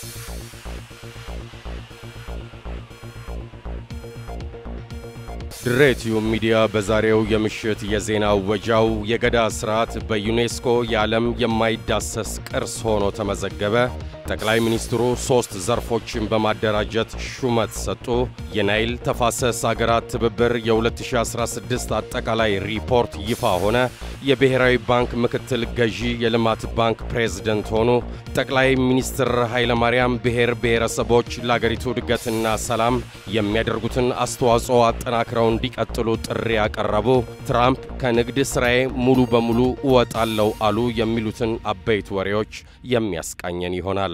ድሬቲዩ ሚዲያ በዛሬው የምሽት የዜና ወጃው የገዳ ስርዓት በዩኔስኮ የዓለም የማይዳሰስ ቅርስ ሆኖ ተመዘገበ፣ ጠቅላይ ሚኒስትሩ ሦስት ዘርፎችን በማደራጀት ሹመት ሰጡ፣ የናይል ተፋሰስ አገራት ትብብር የ2016 አጠቃላይ ሪፖርት ይፋ ሆነ፣ የብሔራዊ ባንክ ምክትል ገዢ የልማት ባንክ ፕሬዝደንት ሆኑ፣ ጠቅላይ ሚኒስትር ኃይለማርያም ብሔር ብሔረሰቦች ለአገሪቱ እድገትና ሰላም የሚያደርጉትን አስተዋጽኦ አጠናክረው እንዲቀጥሉ ጥሪ ያቀረቡ፣ ትራምፕ ከንግድ ሥራዬ ሙሉ በሙሉ እወጣለሁ አሉ የሚሉትን አበይት ወሬዎች የሚያስቃኘን ይሆናል።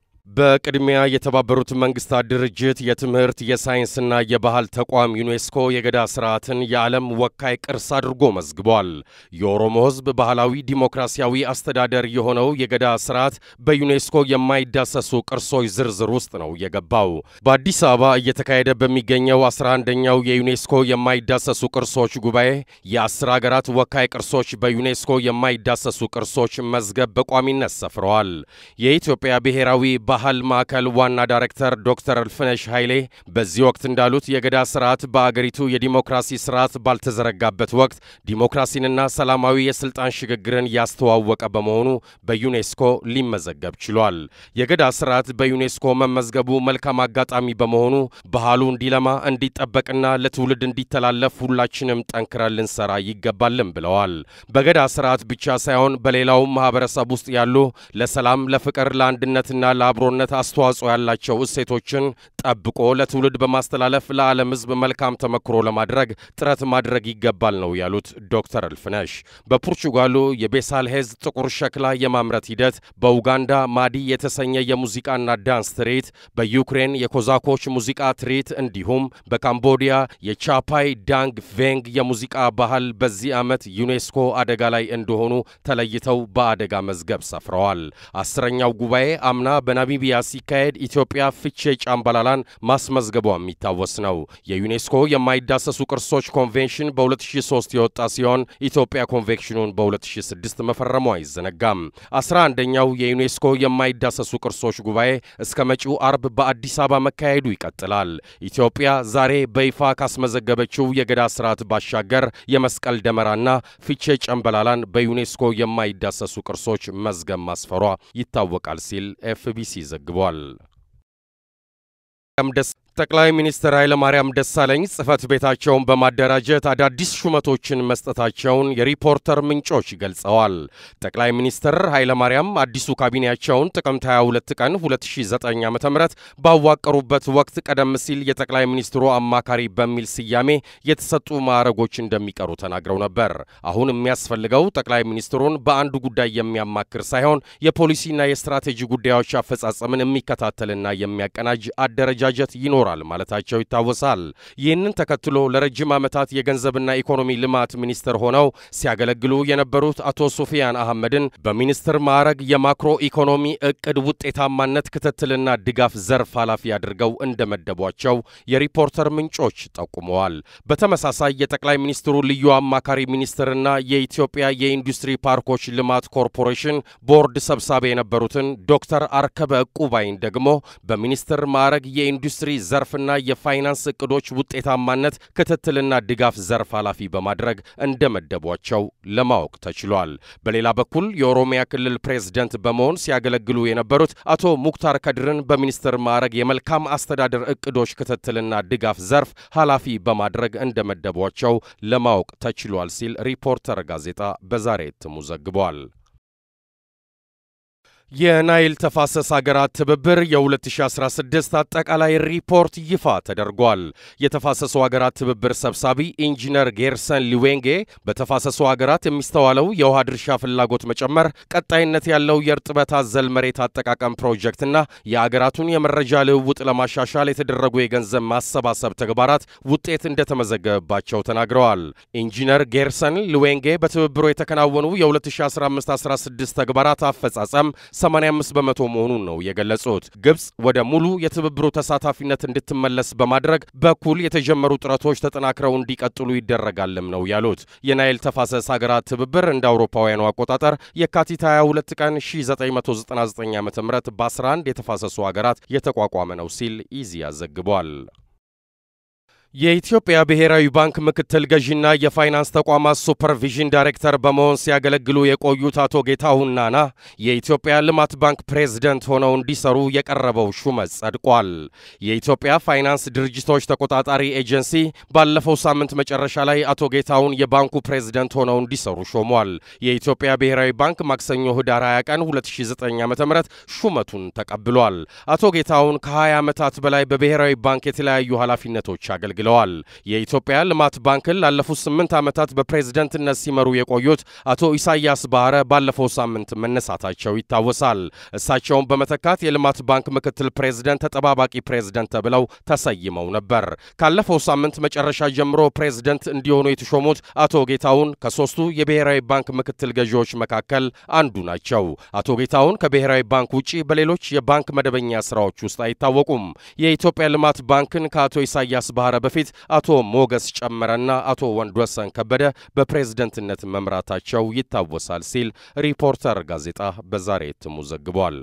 በቅድሚያ የተባበሩት መንግስታት ድርጅት የትምህርት የሳይንስና የባህል ተቋም ዩኔስኮ የገዳ ስርዓትን የዓለም ወካይ ቅርስ አድርጎ መዝግቧል። የኦሮሞ ሕዝብ ባህላዊ ዲሞክራሲያዊ አስተዳደር የሆነው የገዳ ስርዓት በዩኔስኮ የማይዳሰሱ ቅርሶች ዝርዝር ውስጥ ነው የገባው። በአዲስ አበባ እየተካሄደ በሚገኘው 11ኛው የዩኔስኮ የማይዳሰሱ ቅርሶች ጉባኤ የአስር አገራት ወካይ ቅርሶች በዩኔስኮ የማይዳሰሱ ቅርሶች መዝገብ በቋሚነት ሰፍረዋል። የኢትዮጵያ ብሔራዊ ባህል ማዕከል ዋና ዳይሬክተር ዶክተር እልፍነሽ ኃይሌ በዚህ ወቅት እንዳሉት የገዳ ስርዓት በአገሪቱ የዲሞክራሲ ስርዓት ባልተዘረጋበት ወቅት ዲሞክራሲንና ሰላማዊ የስልጣን ሽግግርን ያስተዋወቀ በመሆኑ በዩኔስኮ ሊመዘገብ ችሏል። የገዳ ስርዓት በዩኔስኮ መመዝገቡ መልካም አጋጣሚ በመሆኑ ባህሉ እንዲለማ እንዲጠበቅና ለትውልድ እንዲተላለፍ ሁላችንም ጠንክረን ልንሰራ ይገባልን ብለዋል። በገዳ ስርዓት ብቻ ሳይሆን በሌላውም ማህበረሰብ ውስጥ ያሉ ለሰላም፣ ለፍቅር፣ ለአንድነትና ለአብሮ ነት አስተዋጽኦ ያላቸው እሴቶችን ጠብቆ ለትውልድ በማስተላለፍ ለዓለም ሕዝብ መልካም ተመክሮ ለማድረግ ጥረት ማድረግ ይገባል ነው ያሉት ዶክተር እልፍነሽ። በፖርቹጋሉ የቤሳልሄዝ ጥቁር ሸክላ የማምረት ሂደት፣ በኡጋንዳ ማዲ የተሰኘ የሙዚቃና ዳንስ ትርኢት፣ በዩክሬን የኮዛኮች ሙዚቃ ትርኢት እንዲሁም በካምቦዲያ የቻፓይ ዳንግ ቬንግ የሙዚቃ ባህል በዚህ ዓመት ዩኔስኮ አደጋ ላይ እንደሆኑ ተለይተው በአደጋ መዝገብ ሰፍረዋል። አስረኛው ጉባኤ አምና በናሚቢያ ሲካሄድ ኢትዮጵያ ፍቼ ጫምባላላን ማስመዝገቧ የሚታወስ ነው። የዩኔስኮ የማይዳሰሱ ቅርሶች ኮንቬንሽን በ2003 የወጣ ሲሆን ኢትዮጵያ ኮንቬንሽኑን በ2006 መፈረሙ አይዘነጋም። 11ኛው የዩኔስኮ የማይዳሰሱ ቅርሶች ጉባኤ እስከ መጪው አርብ በአዲስ አበባ መካሄዱ ይቀጥላል። ኢትዮጵያ ዛሬ በይፋ ካስመዘገበችው የገዳ ስርዓት ባሻገር የመስቀል ደመራና ፊቼ ጨምበላላን በዩኔስኮ የማይዳሰሱ ቅርሶች መዝገብ ማስፈሯ ይታወቃል ሲል ኤፍቢሲ ዘግቧል። ጠቅላይ ሚኒስትር ኃይለማርያም ደሳለኝ ጽህፈት ቤታቸውን በማደራጀት አዳዲስ ሹመቶችን መስጠታቸውን የሪፖርተር ምንጮች ገልጸዋል። ጠቅላይ ሚኒስትር ኃይለማርያም አዲሱ ካቢኔያቸውን ጥቅምት 22 ቀን 2009 ዓ ም ባዋቀሩበት ወቅት ቀደም ሲል የጠቅላይ ሚኒስትሩ አማካሪ በሚል ስያሜ የተሰጡ ማዕረጎች እንደሚቀሩ ተናግረው ነበር። አሁን የሚያስፈልገው ጠቅላይ ሚኒስትሩን በአንዱ ጉዳይ የሚያማክር ሳይሆን የፖሊሲና የስትራቴጂ ጉዳዮች አፈጻጸምን የሚከታተልና የሚያቀናጅ አደረጃጀት ይኖራል ይኖራል ማለታቸው ይታወሳል። ይህንን ተከትሎ ለረጅም ዓመታት የገንዘብና ኢኮኖሚ ልማት ሚኒስትር ሆነው ሲያገለግሉ የነበሩት አቶ ሱፊያን አህመድን በሚኒስትር ማዕረግ የማክሮ ኢኮኖሚ እቅድ ውጤታማነት ክትትልና ድጋፍ ዘርፍ ኃላፊ አድርገው እንደመደቧቸው የሪፖርተር ምንጮች ጠቁመዋል። በተመሳሳይ የጠቅላይ ሚኒስትሩ ልዩ አማካሪ ሚኒስትርና የኢትዮጵያ የኢንዱስትሪ ፓርኮች ልማት ኮርፖሬሽን ቦርድ ሰብሳቢ የነበሩትን ዶክተር አርከበ ዕቁባይን ደግሞ በሚኒስትር ማዕረግ የኢንዱስትሪ ዘርፍና የፋይናንስ እቅዶች ውጤታማነት ክትትልና ድጋፍ ዘርፍ ኃላፊ በማድረግ እንደመደቧቸው ለማወቅ ተችሏል። በሌላ በኩል የኦሮሚያ ክልል ፕሬዝደንት በመሆን ሲያገለግሉ የነበሩት አቶ ሙክታር ከድርን በሚኒስትር ማዕረግ የመልካም አስተዳደር እቅዶች ክትትልና ድጋፍ ዘርፍ ኃላፊ በማድረግ እንደመደቧቸው ለማወቅ ተችሏል ሲል ሪፖርተር ጋዜጣ በዛሬ እትሙ ዘግቧል። የናይል ተፋሰስ አገራት ትብብር የ2016 አጠቃላይ ሪፖርት ይፋ ተደርጓል። የተፋሰሱ አገራት ትብብር ሰብሳቢ ኢንጂነር ጌርሰን ሊዌንጌ በተፋሰሱ አገራት የሚስተዋለው የውሃ ድርሻ ፍላጎት መጨመር፣ ቀጣይነት ያለው የእርጥበት አዘል መሬት አጠቃቀም ፕሮጀክትና የአገራቱን የመረጃ ልውውጥ ለማሻሻል የተደረጉ የገንዘብ ማሰባሰብ ተግባራት ውጤት እንደተመዘገበባቸው ተናግረዋል። ኢንጂነር ጌርሰን ሊዌንጌ በትብብሩ የተከናወኑ የ2015/16 ተግባራት አፈጻጸም 85 በመቶ መሆኑን ነው የገለጹት። ግብፅ ወደ ሙሉ የትብብሩ ተሳታፊነት እንድትመለስ በማድረግ በኩል የተጀመሩ ጥረቶች ተጠናክረው እንዲቀጥሉ ይደረጋልም ነው ያሉት። የናይል ተፋሰስ ሀገራት ትብብር እንደ አውሮፓውያኑ አቆጣጠር የካቲት 22 ቀን 1999 ዓ ም በ11 የተፋሰሱ ሀገራት የተቋቋመ ነው ሲል ኢዜአ ዘግቧል። የኢትዮጵያ ብሔራዊ ባንክ ምክትል ገዢና የፋይናንስ ተቋማት ሱፐርቪዥን ዳይሬክተር በመሆን ሲያገለግሉ የቆዩት አቶ ጌታሁን ናና የኢትዮጵያ ልማት ባንክ ፕሬዝደንት ሆነው እንዲሰሩ የቀረበው ሹመት ጸድቋል። የኢትዮጵያ ፋይናንስ ድርጅቶች ተቆጣጣሪ ኤጀንሲ ባለፈው ሳምንት መጨረሻ ላይ አቶ ጌታሁን የባንኩ ፕሬዝደንት ሆነው እንዲሰሩ ሾሟል። የኢትዮጵያ ብሔራዊ ባንክ ማክሰኞ ህዳር 20 ቀን 2009 ዓ ም ሹመቱን ተቀብሏል። አቶ ጌታሁን ከ20 ዓመታት በላይ በብሔራዊ ባንክ የተለያዩ ኃላፊነቶች አገልግለዋል ብለዋል። የኢትዮጵያ ልማት ባንክን ላለፉት ስምንት ዓመታት በፕሬዝደንትነት ሲመሩ የቆዩት አቶ ኢሳያስ ባህረ ባለፈው ሳምንት መነሳታቸው ይታወሳል። እሳቸውን በመተካት የልማት ባንክ ምክትል ፕሬዝደንት ተጠባባቂ ፕሬዝደንት ተብለው ተሰይመው ነበር። ካለፈው ሳምንት መጨረሻ ጀምሮ ፕሬዝደንት እንዲሆኑ የተሾሙት አቶ ጌታሁን ከሦስቱ የብሔራዊ ባንክ ምክትል ገዢዎች መካከል አንዱ ናቸው። አቶ ጌታሁን ከብሔራዊ ባንክ ውጪ በሌሎች የባንክ መደበኛ ስራዎች ውስጥ አይታወቁም። የኢትዮጵያ ልማት ባንክን ከአቶ ኢሳያስ ባህረ በፊት አቶ ሞገስ ጨመረና አቶ ወንድወሰን ከበደ በፕሬዝደንትነት መምራታቸው ይታወሳል ሲል ሪፖርተር ጋዜጣ በዛሬ እትሙ ዘግቧል።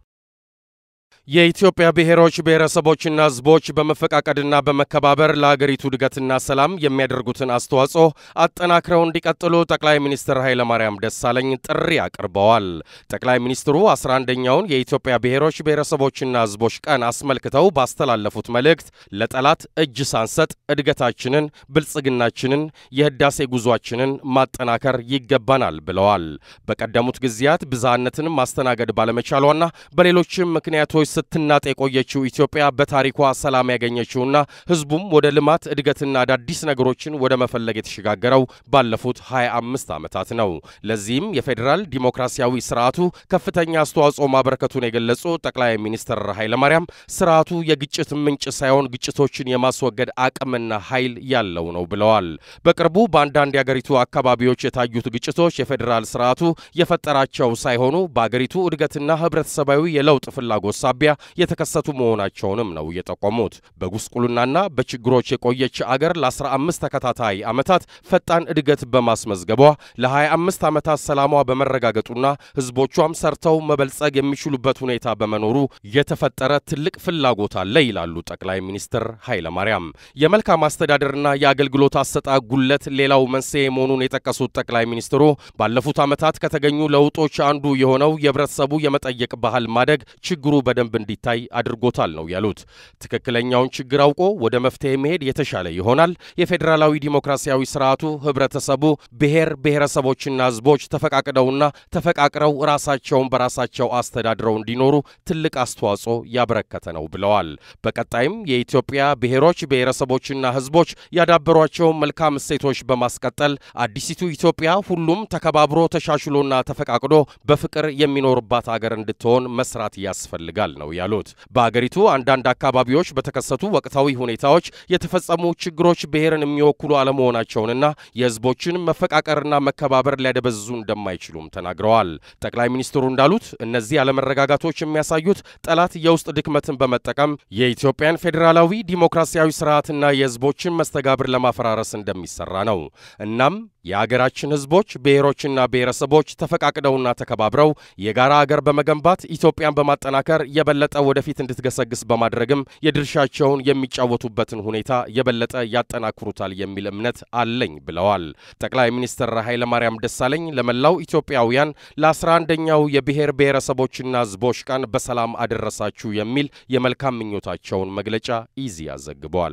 የኢትዮጵያ ብሔሮች ብሔረሰቦችና ሕዝቦች በመፈቃቀድና በመከባበር ለአገሪቱ እድገትና ሰላም የሚያደርጉትን አስተዋጽኦ አጠናክረው እንዲቀጥሉ ጠቅላይ ሚኒስትር ኃይለማርያም ደሳለኝ ጥሪ አቅርበዋል። ጠቅላይ ሚኒስትሩ 11ኛውን የኢትዮጵያ ብሔሮች ብሔረሰቦችና ሕዝቦች ቀን አስመልክተው ባስተላለፉት መልእክት ለጠላት እጅ ሳንሰጥ እድገታችንን፣ ብልጽግናችንን፣ የህዳሴ ጉዟችንን ማጠናከር ይገባናል ብለዋል። በቀደሙት ጊዜያት ብዝሃነትን ማስተናገድ ባለመቻሏና በሌሎችም ምክንያቶች ስትናጥ የቆየችው ኢትዮጵያ በታሪኳ ሰላም ያገኘችውና ህዝቡም ወደ ልማት እድገትና አዳዲስ ነገሮችን ወደ መፈለግ የተሸጋገረው ባለፉት 25 ዓመታት ነው። ለዚህም የፌዴራል ዲሞክራሲያዊ ስርዓቱ ከፍተኛ አስተዋጽኦ ማበረከቱን የገለጹ ጠቅላይ ሚኒስትር ኃይለማርያም ስርዓቱ የግጭት ምንጭ ሳይሆን ግጭቶችን የማስወገድ አቅምና ኃይል ያለው ነው ብለዋል። በቅርቡ በአንዳንድ የአገሪቱ አካባቢዎች የታዩት ግጭቶች የፌዴራል ስርዓቱ የፈጠራቸው ሳይሆኑ በአገሪቱ እድገትና ህብረተሰባዊ የለውጥ ፍላጎት ሳቢያ የተከሰቱ መሆናቸውንም ነው የጠቆሙት። በጉስቁልናና በችግሮች የቆየች አገር ለ15 ተከታታይ ዓመታት ፈጣን እድገት በማስመዝገቧ ለ25 ዓመታት ሰላሟ በመረጋገጡና ህዝቦቿም ሰርተው መበልጸግ የሚችሉበት ሁኔታ በመኖሩ የተፈጠረ ትልቅ ፍላጎት አለ ይላሉ ጠቅላይ ሚኒስትር ኃይለማርያም። የመልካም አስተዳደርና የአገልግሎት አሰጣጥ ጉለት ሌላው መንስኤ መሆኑን የጠቀሱት ጠቅላይ ሚኒስትሩ ባለፉት ዓመታት ከተገኙ ለውጦች አንዱ የሆነው የህብረተሰቡ የመጠየቅ ባህል ማደግ ችግሩ በደንብ እንዲታይ አድርጎታል ነው ያሉት። ትክክለኛውን ችግር አውቆ ወደ መፍትሄ መሄድ የተሻለ ይሆናል። የፌዴራላዊ ዲሞክራሲያዊ ስርዓቱ ህብረተሰቡ ብሔር ብሔረሰቦችና ህዝቦች ተፈቃቅደውና ተፈቃቅረው ራሳቸውን በራሳቸው አስተዳድረው እንዲኖሩ ትልቅ አስተዋጽኦ ያበረከተ ነው ብለዋል። በቀጣይም የኢትዮጵያ ብሔሮች ብሔረሰቦችና ህዝቦች ያዳበሯቸውን መልካም እሴቶች በማስቀጠል አዲሲቱ ኢትዮጵያ ሁሉም ተከባብሮ ተሻሽሎና ተፈቃቅዶ በፍቅር የሚኖርባት አገር እንድትሆን መስራት ያስፈልጋል ነው ያሉት። በአገሪቱ አንዳንድ አካባቢዎች በተከሰቱ ወቅታዊ ሁኔታዎች የተፈጸሙ ችግሮች ብሔርን የሚወክሉ አለመሆናቸውንና የህዝቦችን መፈቃቀርና መከባበር ሊያደበዝዙ እንደማይችሉም ተናግረዋል። ጠቅላይ ሚኒስትሩ እንዳሉት እነዚህ አለመረጋጋቶች የሚያሳዩት ጠላት የውስጥ ድክመትን በመጠቀም የኢትዮጵያን ፌዴራላዊ ዲሞክራሲያዊ ስርዓትና የህዝቦችን መስተጋብር ለማፈራረስ እንደሚሰራ ነው። እናም የአገራችን ህዝቦች ብሔሮችና ብሔረሰቦች ተፈቃቅደውና ተከባብረው የጋራ አገር በመገንባት ኢትዮጵያን በማጠናከር የበለጠ ወደፊት እንድትገሰግስ በማድረግም የድርሻቸውን የሚጫወቱበትን ሁኔታ የበለጠ ያጠናክሩታል የሚል እምነት አለኝ ብለዋል። ጠቅላይ ሚኒስትር ኃይለማርያም ደሳለኝ ለመላው ኢትዮጵያውያን ለአስራ አንደኛው የብሔር ብሔረሰቦችና ህዝቦች ቀን በሰላም አደረሳችሁ የሚል የመልካም ምኞታቸውን መግለጫ ኢዜአ ዘግቧል።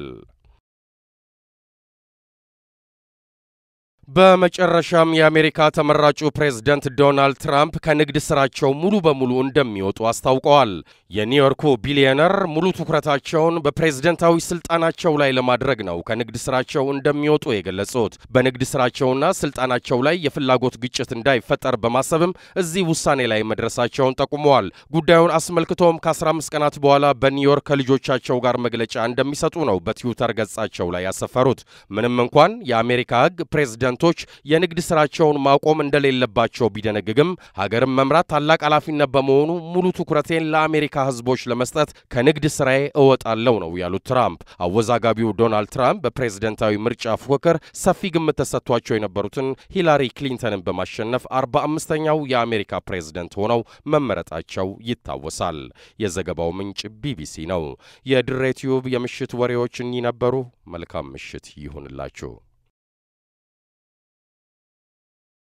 በመጨረሻም የአሜሪካ ተመራጩ ፕሬዝደንት ዶናልድ ትራምፕ ከንግድ ስራቸው ሙሉ በሙሉ እንደሚወጡ አስታውቀዋል። የኒውዮርኩ ቢሊዮነር ሙሉ ትኩረታቸውን በፕሬዝደንታዊ ስልጣናቸው ላይ ለማድረግ ነው ከንግድ ስራቸው እንደሚወጡ የገለጹት። በንግድ ስራቸውና ስልጣናቸው ላይ የፍላጎት ግጭት እንዳይፈጠር በማሰብም እዚህ ውሳኔ ላይ መድረሳቸውን ጠቁመዋል። ጉዳዩን አስመልክቶም ከ15 ቀናት በኋላ በኒውዮርክ ከልጆቻቸው ጋር መግለጫ እንደሚሰጡ ነው በትዊተር ገጻቸው ላይ ያሰፈሩት። ምንም እንኳን የአሜሪካ ሕግ ፕሬዝደንት ፕሬዝደንቶች የንግድ ስራቸውን ማቆም እንደሌለባቸው ቢደነግግም ሀገርን መምራት ታላቅ ኃላፊነት በመሆኑ ሙሉ ትኩረቴን ለአሜሪካ ሕዝቦች ለመስጠት ከንግድ ስራዬ እወጣለሁ ነው ያሉት ትራምፕ። አወዛጋቢው ዶናልድ ትራምፕ በፕሬዝደንታዊ ምርጫ ፉክክር ሰፊ ግምት ተሰጥቷቸው የነበሩትን ሂላሪ ክሊንተንን በማሸነፍ አርባ አምስተኛው የአሜሪካ ፕሬዝደንት ሆነው መመረጣቸው ይታወሳል። የዘገባው ምንጭ ቢቢሲ ነው። የድሬ ቲዩብ የምሽት ወሬዎች እኚህ ነበሩ። መልካም ምሽት ይሁንላችሁ።